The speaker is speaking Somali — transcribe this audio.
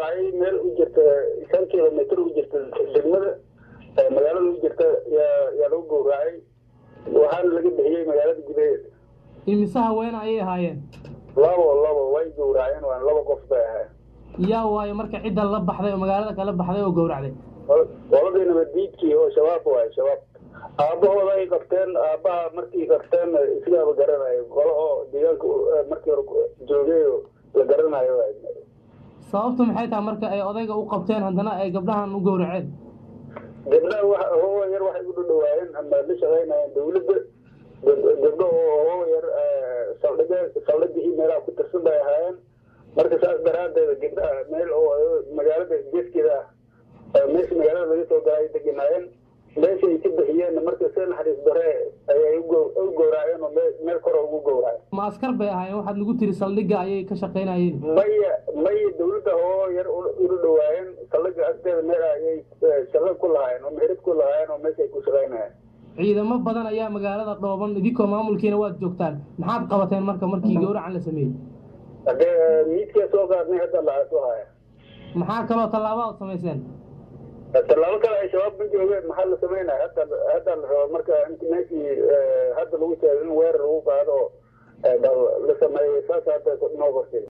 dhacay meel u jirta shan kilomitr u jirta degmada magaalada u jirta yaa yaa lagu gowracay waxaana laga bixiyey magaalada gudaheeda imise haween ayay ahaayeen labo labo way gowraceen waan laba qof bay ahayn yaa waayo marka cidda la baxday oo magaalada kala baxday oo gowracday qoladii nabaddiidkii oo shabaab waayo shabaab aabbahooda ay qabteen aabbaha markii qabteen isagaaba garanayo qolo oo deegaanka markii hore joogay oo la garanayo sababtu maxay tahay marka ay odayga u qabteen haddana ay gabdhahan u gowraceen gabdhaha wa hoowa yar waxay u dhadhawaayeen ama la shaqaynayeen dawladda gabdho oo hoowa yar saldhiga saldhigii meelaha ku tirsan bay ahaayeen marka saas daraaddeeda gabdhaha meel oo magaalada geeskeeda ah meesha magaalada laga soo galay deganaayeen meesha ay ka bixiyeen marka si naxariis dare ayay u gowraaceen oo meel kore ugu gowraceen ma askar bay ahaayeen waxaad nagu tiri saldhigga ayay ka shaqaynayeen maya maya dawladda oo yar ula dhawaayeen saldhigga agteeda meel ayay shaqo ku lahaayeen oo meherad ku lahaayeen oo meesha ay ku shaqaynayeen ciidamo badan ayaa magaalada dhooban idinkoo maamulkiina waad joogtaan maxaad qabateen marka markii gowracan la sameeyey hadee miidkaa soo qaadnay hadda lacag u haya maxaa kaloo tallaaba ad samayseen tallaabo kale ay shabaab ma joogeen maxaa la samaynaya hadda hadda la raba marka inti meeshii hadda lagu sheegay in weerar lagu qaado oo la sameeyey saas hadda noo qortay